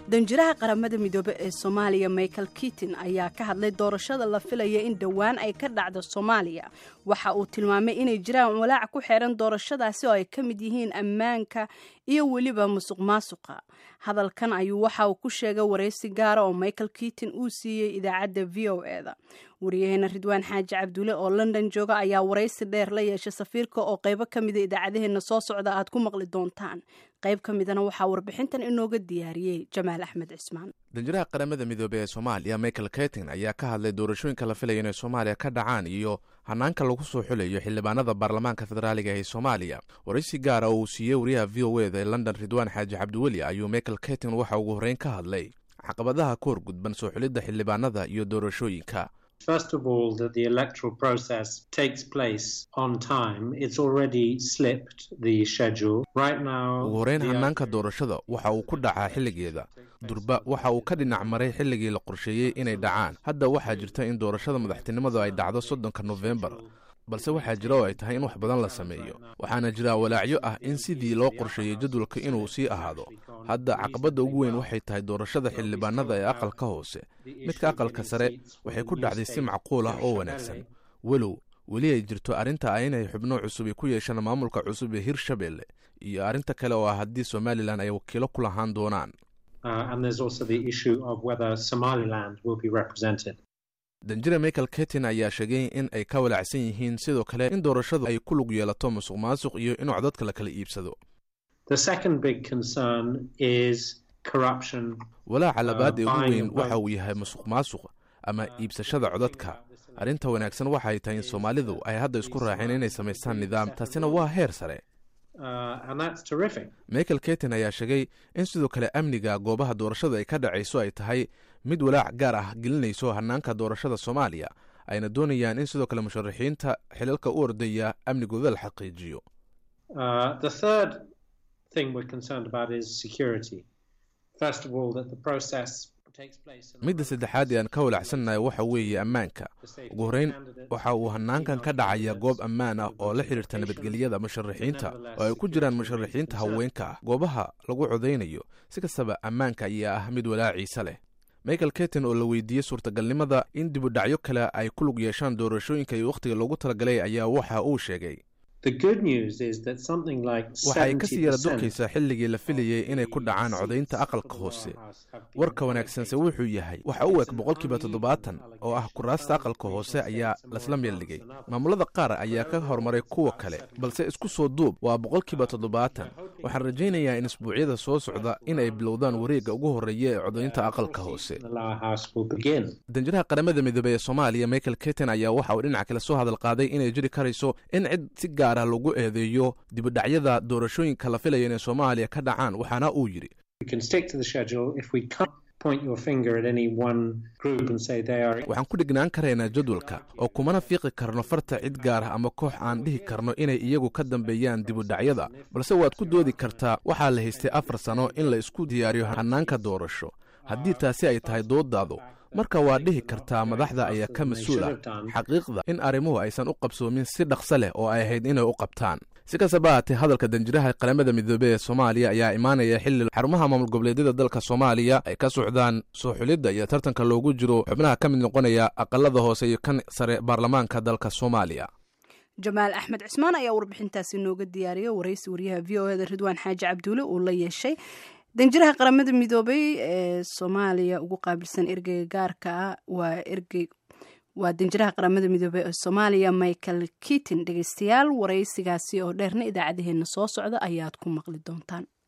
danjiraha qaramada midoobe ee soomaaliya michael kitin ayaa ka hadlay doorashada la filaya in dhowaan ay ka dhacdo soomaaliya waxa uu tilmaamay inay jiraan walaac ku xeeran doorashadaasi oo ay ka mid yihiin ammaanka iyo weliba musuq maasuqa hadalkan ayuu waxa uu ku sheegay waraysi gaara oo michael kitin uu siiyey idaacadda v o eda wariyaheena ridwaan xaaji cabdulle oo london jooga ayaa waraysi dheer la yeeshay safiirka oo qaybo ka mida idaacadaheena soo socda aad ku maqli doontaan qayb ka midana waxaa warbixintan inooga diyaariyey jamaal axmed cismaan danjiraha qaramada midoobey ee soomaaliya michael ketin ayaa ka hadlay doorashooyinka la filaya inay soomaaliya ka dhacaan iyo hanaanka lagu soo xulayo xildhibaanada baarlamaanka federaaliga ee soomaaliya waraysi gaara oo uu siiyey wariyaha v o eda ee london ridwaan xaaji cabdiweli ayuu michael ketin waxa ugu horreyn ka hadlay caqabadaha ku horgudban soo xulidda xildhibaanada iyo doorashooyinka First of all, that the electoral process takes place on time. It's already slipped the schedule. Right now, ugu horreyn hanaanka doorashada waxa uu ku dhacaa xilligeeda durba waxa uu ka dhinac maray xilligii la qorsheeyey inay dhacaan hadda waxaa jirta in doorashada madaxtinimadu ay dhacdo soddonka nofembar balse waxaa jira oo ay tahay in wax badan la sameeyo waxaana jira walaacyo ah in sidii loo qorsheeyey jadwalka inuu sii ahaado hadda caqabadda ugu weyn waxay tahay doorashada xildhibaanada ee aqalka hoose midka aqalka sare waxay ku dhacday si macquul ah oo wanaagsan walow weli ay jirto arrinta ah inay xubno cusub ay ku yeeshaan maamulka cusub ee hirshabelle iyo arrinta kale oo ah haddii somalilan ay wakiilo ku lahaan doonaan danjira michael ketin ayaa sheegay in ay ka walaacsan yihiin sidoo kale in doorashadu ay ku lug yeelato musuq maasuq iyo in codadka la kala iibsado walaaca labaad ee ugu weyn waxa uu yahay musuq maasuq ama iibsashada codadka arrinta wanaagsan waxay tahay in soomaalidu ay hadda isku raaceen inay samaystaan nidaam taasina waa heer sare michael ketin ayaa sheegay in sidoo kale amniga goobaha doorashada ay ka dhacayso ay tahay mid walaac gaar ah gelinayso hanaanka doorashada soomaaliya ayna doonayaan in sidoo kale musharaxiinta xilalka u ordaya amnigooda la xaqiijiyo midda saddexaad ee aan ka walacsannahay waxa weeye ammaanka ugu horreyn waxa uu hanaankan ka dhacaya goob ammaan ah oo la xidhiirta nabadgelyada musharaxiinta oo ay ku jiraan musharaxiinta haweenka ah goobaha lagu codaynayo si kastaba ammaanka ayaa ah mid walaaciisa leh michael ketin oo la weydiiyey suurtagalnimada in dibudhacyo kale ay ku lug yeeshaan doorashooyinka iyo wakhtiga loogu talagalay ayaa waxa uu sheegay waxay kasii yara durkaysaa xilligii la filayey inay ku dhacaan codaynta aqalka hoose warka wanaagsanse wuxuu yahay waxa u eg boqolkiiba toddobaatan oo ah kuraasta aqalka hoose ayaa lasla meeldhigay maamulada qaar ayaa ka horumaray kuwa kale balse isku soo duub waa boqolkiiba toddobaatan waxaan rajaynayaa in isbuucyada soo socda in ay bilowdaan wareegga ugu horreeya ee codaynta aqalka hoose danjiraha qaramada midoobey ee soomaaliya michael ketin ayaa waxa uu dhinaca kale soo hadal qaaday inay jiri karayso in cid si gaar ah lagu eedeeyo dibudhacyada doorashooyinka la filaya inay soomaaliya ka dhacaan waxaana uu yidhi waxaan ku dhignaan karaynaa jadwalka oo kumana fiiqi karno farta cid gaar ah ama koox aan dhihi karno inay iyagu ka dambeeyaan dibudhacyada balse waad ku doodi kartaa waxaa la haystay afar sano in la isku diyaariyo hanaanka doorasho haddii taasi ay tahay doodaadu marka waa dhihi kartaa madaxda ayaa ka mas-uul ah xaqiiqda in arrimuhu aysan u qabsoomin si dhaqso leh oo ay ahayd inay u qabtaan si kastaba haatee hadalka danjiraha qaramada midoobey ee soomaaliya ayaa imaanaya xilli xarumaha maamul goboleedyada dalka soomaaliya ay ka socdaan soo xulidda iyo tartanka loogu jiro xubnaha ka mid noqonaya aqalada hoose iyo kan sare baarlamaanka dalka soomaaliya jamaal axmed cismaan ayaa warbixintaasi nooga diyaariyay waraysi wariyaha v o eda ridwaan xaaji cabduule uu la yeeshay danjiraha qaramada midoobey ee soomaaliya ugu qaabilsan ergeyga gaarka ah waa ergey waa danjiraha qaramada midoobey ee soomaaliya michael kitin dhegeystayaal waraysigaasi oo dheerna idaacadaheena soo socda ayaad ku maqli doontaan